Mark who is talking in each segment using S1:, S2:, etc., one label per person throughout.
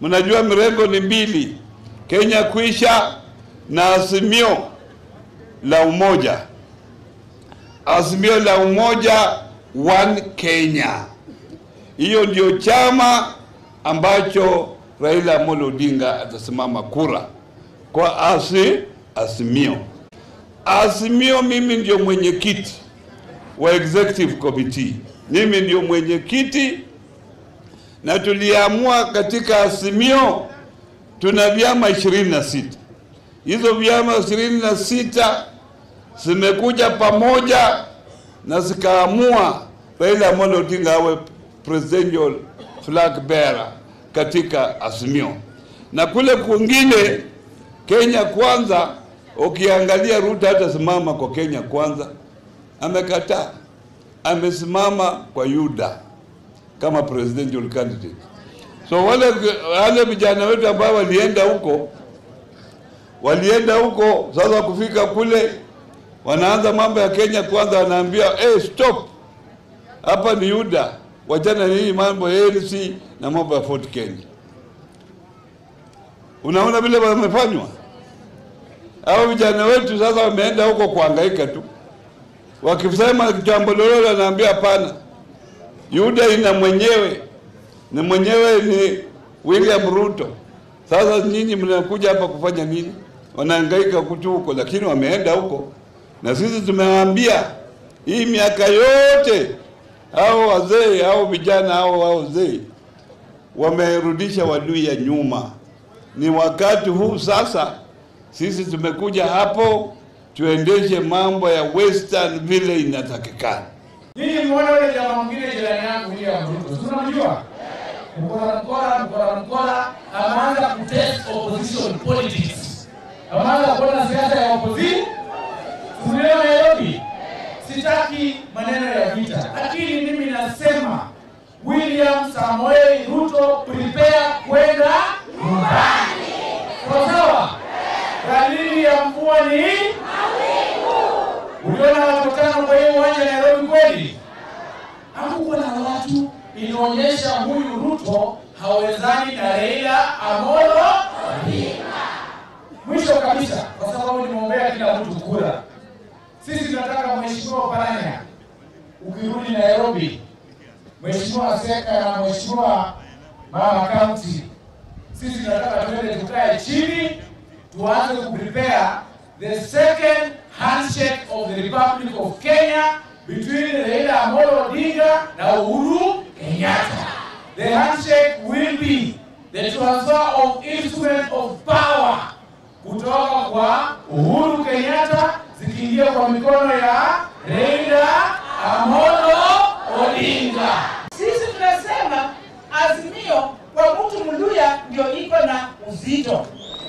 S1: Mnajua mirengo ni mbili, Kenya Kwisha na Azimio la Umoja. Azimio la Umoja One Kenya, hiyo ndio chama ambacho Raila Amolo Odinga atasimama kura kwa asi Azimio. Azimio, mimi ndio mwenyekiti wa executive committee, mimi ndio mwenyekiti na tuliamua katika Azimio tuna vyama ishirini na sita. Hizo vyama ishirini na sita zimekuja pamoja na zikaamua Raila Amolo Odinga awe presidential flag bearer katika Azimio, na kule kwingine Kenya Kwanza, ukiangalia Ruto hata simama kwa Kenya Kwanza, amekataa, amesimama kwa UDA kama presidential candidate. So wale wale vijana wetu ambao walienda huko walienda huko, sasa kufika kule wanaanza mambo ya Kenya Kwanza, wanaambia hey, stop, hapa ni UDA, wachana nini mambo ya ANC na mambo ya Fort Kenya. Unaona vile wamefanywa hao vijana wetu. Sasa wameenda huko kuhangaika tu, wakisema jambo lolote wanaambia hapana, UDA ina mwenyewe ni mwenyewe ni William Ruto. Sasa nyinyi mnakuja hapa kufanya nini? Wanahangaika kutu huko, lakini wameenda huko, na sisi tumewaambia hii miaka yote hao wazee hao vijana hao wazee wamerudisha wadui ya nyuma. Ni wakati huu sasa, sisi tumekuja hapo tuendeshe mambo ya western vile inatakikana.
S2: Nyinyi muone yule jamaa mwingine jirani yangu William Ruto. Si unamjua? Mkora mkora mkora mkora ameanza kutest opposition politics. Ameanza kuona siasa ya opposition. Tumeona Nairobi. Sitaki maneno ya vita. Lakini mimi nasema William Samoei Ruto prepare kwenda nyumbani. Sawa sawa? Dalili ya mvua ni Uliona watu tano kwa hiyo uwanja Nairobi kweli? Hakukuwa na watu, inaonyesha huyu Ruto hawezani na Raila Amolo Odinga. Mwisho kabisa, kwa sababu nimeombea kila mtu kura, sisi tunataka Mheshimiwa Paranya, ukirudi Nairobi, Mheshimiwa Seka na Mheshimiwa Mama County, sisi tunataka tuende tukae chini, tuanze kuprepare the second handshake of the Republic of Kenya between Raila Amolo Odinga na Uhuru Kenyatta. The handshake will be the transfer of instrument of power kutoka kwa Uhuru Kenyatta zikiingia kwa mikono ya Raila Amolo Odinga.
S3: Sisi tunasema Azimio kwa mtu Mluya ndio iko na uzito.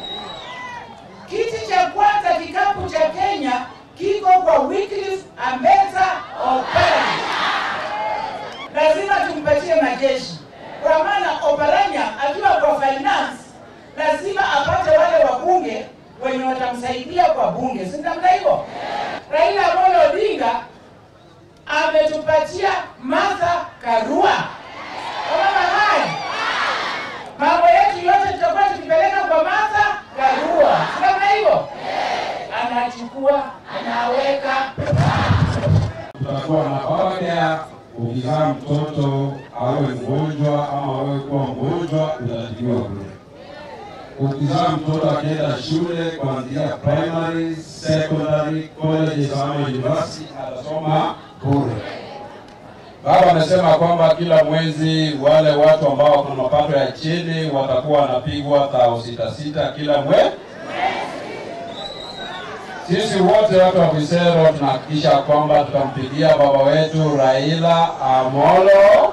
S3: Kiti cha kwanza kikapu cha Kenya kiko kwa Wycliffe Ambetsa Oparanya. Lazima tumpatie majeshi, kwa maana Oparanya akiwa kwa finance lazima apate wale wabunge wenye watamsaidia kwa bunge, si namna hivyo? Raila Amolo Odinga ametupatia Martha Karua. Kama haya mambo yetu yote tutakuwa tukipeleka kwa Martha Karua, si namna hivyo? Anachukua anaweka
S4: tutakuwa na baada ukizaa mtoto awe mgonjwa ama awe kuwa mgonjwa utatibiwa bure. Ukizaa mtoto akienda shule kuanzia primary, secondary, colleges ama university atasoma bure. Baba amesema kwamba kila mwezi wale watu ambao wako na mapato ya chini watakuwa wanapigwa thao sita sita kila mwezi. Sisi wote watu wa Kisero tunahakikisha kwamba tutampigia baba wetu Raila Amolo